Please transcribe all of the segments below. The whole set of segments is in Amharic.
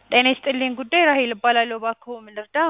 ጤና ይስጥልኝ ጉዳይ ራሔል እባላለሁ እባክዎ ምን ልርዳዎ?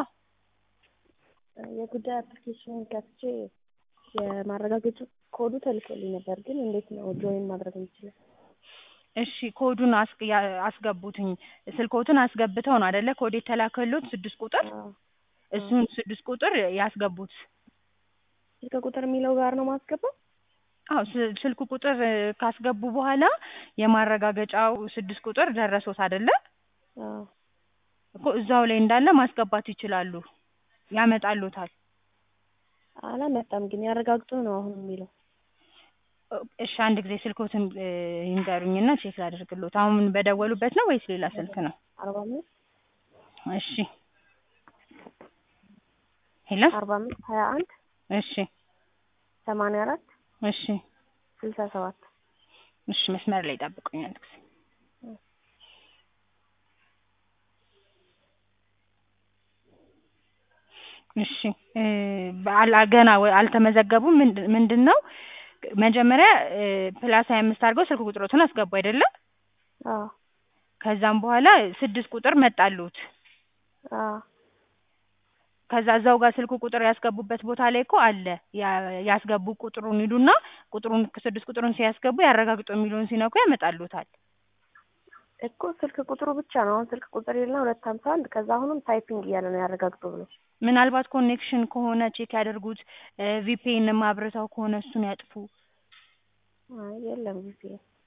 የጉዳይ አፕሊኬሽኑን ከፍቼ የማረጋገጫ ኮዱ ተልኮልኝ ነበር ግን እንዴት ነው ጆይን ማድረግ የምችለው? እሺ ኮዱን አስ- ያ- አስገቡትኝ ስልክዎትን አስገብተው ነው አይደለ ኮድ የተላከልዎት ስድስት ቁጥር አዎ። እሱን ስድስት ቁጥር ያስገቡት ስልክ ቁጥር የሚለው ጋር ነው ማስገባው? አዎ ስ- ስልክ ቁጥር ካስገቡ በኋላ የማረጋገጫው ስድስት ቁጥር ደረሶት አይደለ አዎ። እኮ እዛው ላይ እንዳለ ማስገባት ይችላሉ ያመጣልዎታል አላመጣም ግን ያረጋግጡ ነው አሁን የሚለው። እሺ አንድ ጊዜ ስልክዎትን እ ይንገሩኝና ቼክ ላድርግልዎት አሁን በደወሉበት ነው ወይስ ሌላ ስልክ ነው? አርባ አምስት እሺ ሄሎ አርባ አምስት ሀያ አንድ እሺ ሰማንያ አራት እሺ ስልሳ ሰባት እሺ መስመር ላይ ጠብቁኝ አንድ ጊዜ እሺ እ በአላ ገና ወ- አልተመዘገቡም ምንድ- ምንድን ነው መጀመሪያ እ ፕላስ ሀያ አምስት አድርገው ስልክ ቁጥሮትን አስገቡ አይደለ አዎ ከዛም በኋላ ስድስት ቁጥር መጣልዎት አዎ ከዛ እዛው ጋር ስልክ ቁጥር ያስገቡበት ቦታ ላይ እኮ አለ ያ- ያስገቡ ቁጥሩን ይሉና ቁጥሩን ስድስት ቁጥሩን ሲያስገቡ ያረጋግጡ የሚለውን ሲነኩ ያመጣልዎታል እኮ ስልክ ቁጥሩ ብቻ ነው አሁን ስልክ ቁጥር የለና ሁለት ሀምሳ አንድ ከዛ አሁንም ታይፒንግ እያለ ነው ያረጋግጡ ብሎ ምናልባት ኮኔክሽን ከሆነ ቼክ ያድርጉት እ ቪፒኤንም አብርተው ከሆነ እሱን ያጥፉ አይ የለም ጊዜ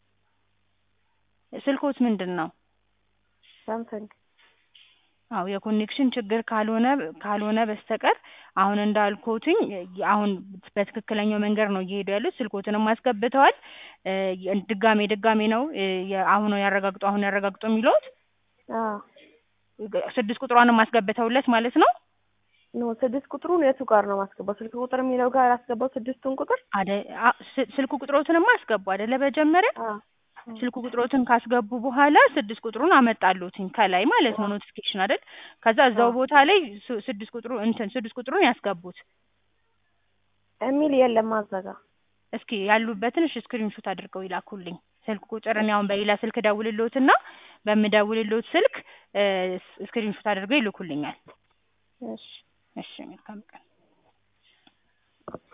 ስልክዎት ምንድን ነው ሳምሰንግ አዎ የኮኔክሽን ችግር ካልሆነ ካልሆነ በስተቀር አሁን እንዳልኩትኝ አሁን በትክክለኛው መንገድ ነው እየሄዱ ያሉት ስልክዎትንም አስገብተዋል እ ድጋሜ ድጋሜ ነው እ የ- አሁን ያረጋግጡ አሁን ያረጋግጡ የሚለዎት አዎ ስድስት ቁጥሯንም አስገብተውለት ማለት ነው ኖ ስድስት ቁጥሩን የቱ ጋር ነው ማስገባው? ስልክ ቁጥር የሚለው ጋር አስገባው ስድስቱን ቁጥር አደ አ- ስ- ስልክ ቁጥሮትንማ አስገቡ አይደለ መጀመሪያ አዎ ስልክ ቁጥሮትን ካስገቡ በኋላ ስድስት ቁጥሩን አመጣልዎትኝ ከላይ ማለት ነው ኖቲፊኬሽን አይደል ከዛ እዛው አዎ። ቦታ ላይ ስ- ስድስት ቁጥሩ እንትን ስድስት ቁጥሩን ያስገቡት የሚል የለም አዘጋ እስኪ ያሉበትን እሺ ስክሪንሾት አድርገው ይላኩልኝ ስልክ ቁጥር እኔ አሁን በሌላ ስልክ እደውልልዎትና በምደውልልዎት ስልክ እ ስክሪንሾት አድርገው ይልኩልኛል እሺ እሺ መልካም ቀን